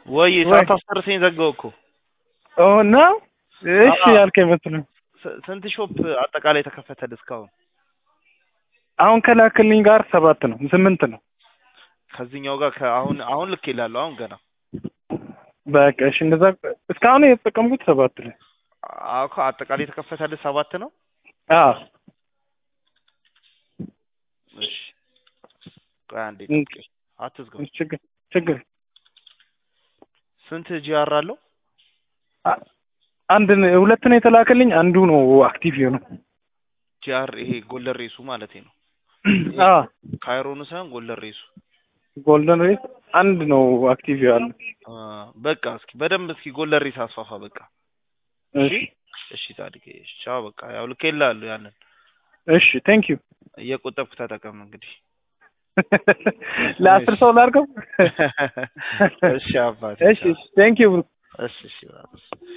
ወይ ወይ። ሳታስጨርሰኝ ዘጋው እኮ ኦ ነው እሺ አዎ። ያልከኝ መስሎኝ ስ- ስንት ሾፕ አጠቃላይ ተከፈተል እስካሁን? አሁን ከላክልኝ ጋር ሰባት ነው ስምንት ነው ከዚህኛው ጋር ከአሁን አሁን ልክ ይላሉ አሁን ገና በቃ እሺ እንደዛ እስካሁን የተጠቀምኩት ሰባት ነው አዎ እኮ አጠቃላይ የተከፈተል ሰባት ነው። አዎ እሺ ቆይ አንዴ እም። ጠብቀኝ፣ አትዝጋው። ችግር ችግር ስንት ጂአር አለው? አ- አንድ ነው- ሁለት ነው የተላከልኝ አንዱ ነው አክቲቭ የሆነው ጂአር ይሄ ጎልደን ሬሱ ማለት ነው። አዎ ካይሮኑ ሳይሆን ጎልደን ሬሱ። ጎልደን ሬስ አንድ ነው አክቲቭ ያለው አ፣ በቃ እስኪ በደንብ እስኪ ጎልደን ሬስ አስፋፋ። በቃ እሺ እሺ ታድጌ እሺ፣ ቻው በቃ ያው ልኬልሃለሁ። ያንን እሺ ቴንክ ዩ እየቆጠብክ ተጠቀም እንግዲህ። ለአስር ሰው ላድርገው እሺ አባቴ እሺ ቴንክ ዩ እሺ እሺ